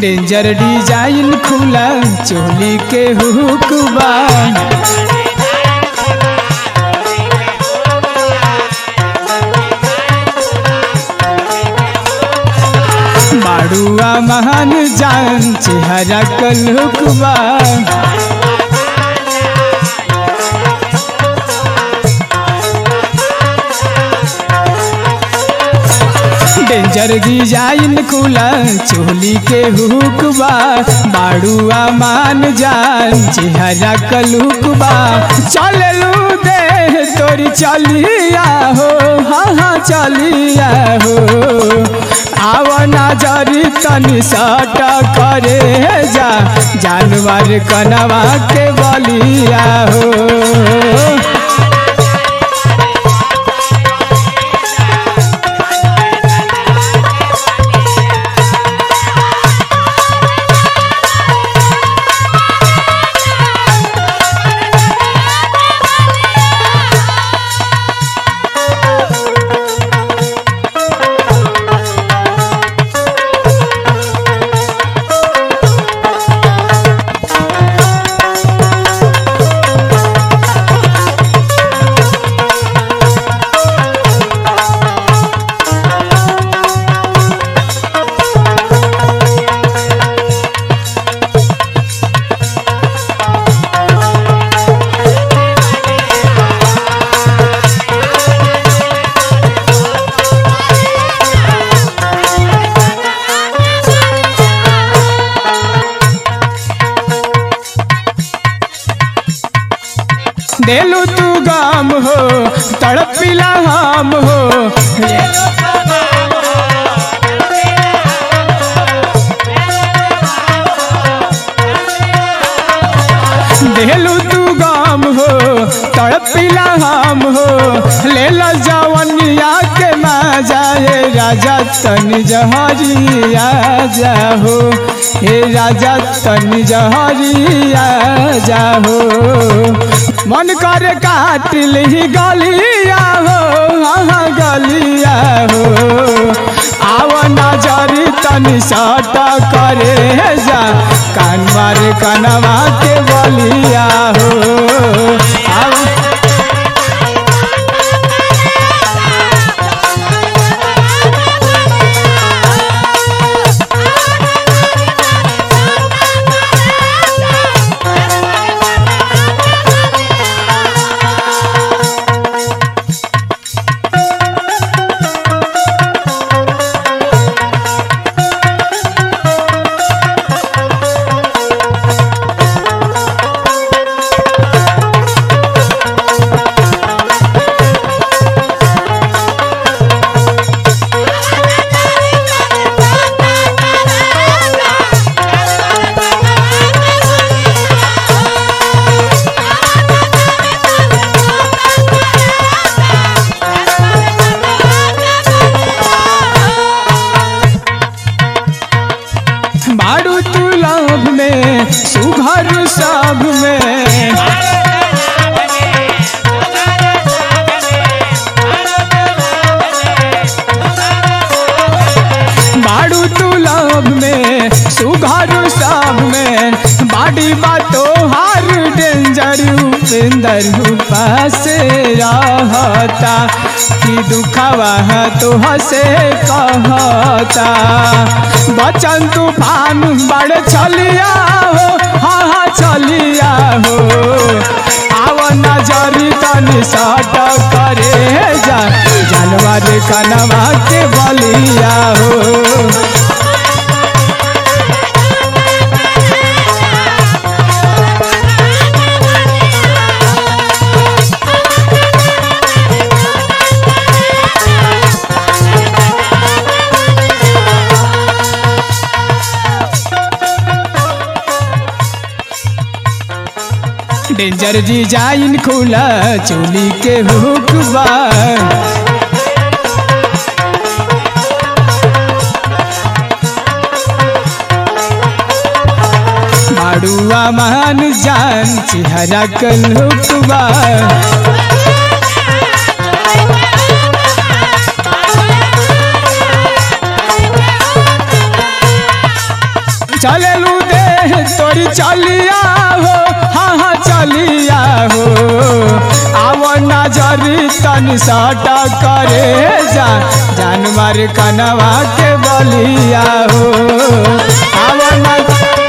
danger design खुला चोली के हुकबा बाड़ुआ महान जान चेहरा कलुकबा डेंजर डिजाइन खुला चोली के हुकबा बाड़ुआ मान जान चेहरा कलुकबा चललू दे तोरी चलिया हो हाँ हाँ चलिया हो आवना जरी तनी सट करे जा जानवर कनवा के बलिया हो देलू तू गाम हो तड़पिला हम हो देलू तू गाम हो तड़पिला हम हो ले लो जवनिया के मजा हे राजा तन जहरिया जाहो हे राजा तन जहरिया जाहो मन कर काट ली गलिया हो हाँ गलिया हो आव नजरी तनी सट करे जा कानवार कनवा के बलिया हो आव बाड़ू तू लाभ में सुघर सब में बाड़ू तू लाभ में सुघर सब में बाड़ी बातो हार डेंजर उपेंदर पास रहता कि दुखवा तो हसे कहता बचन तूफान बड़ चलिया हो हाँ हाँ चलिया हो आव नजरी तनी सट करे जा जानवर कनवा के बलिया हो डेंजर डिजाइन खुला चोली के हुकबा माड़ुआ मान जान चेहरा कल हुकबा गोरी चलिया हो हाँ हाँ चलिया हो आव नजरी तन साटा करे जा जान मार कनवा के बलिया हो आव न